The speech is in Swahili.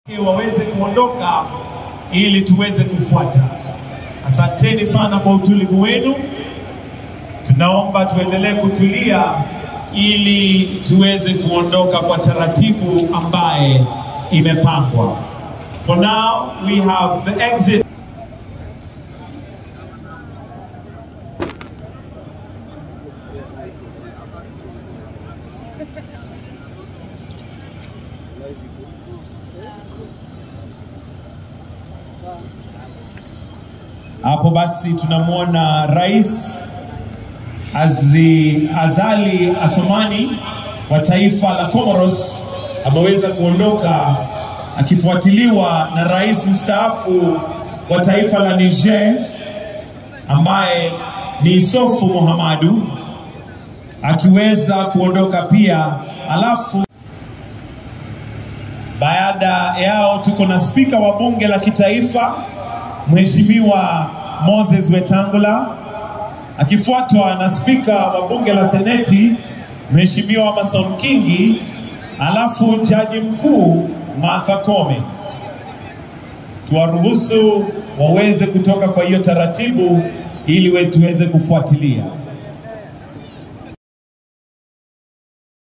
waweze kuondoka ili tuweze kufuata. Asanteni sana kwa utulivu wenu. Tunaomba tuendelee kutulia ili tuweze kuondoka kwa taratibu ambaye imepangwa. For now we have the exit Hapo basi tunamwona Rais Azi, Azali Asomani wa taifa la Comoros ameweza kuondoka akifuatiliwa na rais mstaafu wa taifa la Niger ambaye ni Isofu Mohamadu akiweza kuondoka pia. Alafu baada yao tuko na spika wa bunge la kitaifa Mheshimiwa Moses Wetangula akifuatwa na spika wa bunge la seneti Mheshimiwa Mason Kingi, alafu jaji mkuu Martha Koome. Tuwaruhusu waweze kutoka kwa hiyo taratibu ili we tuweze kufuatilia.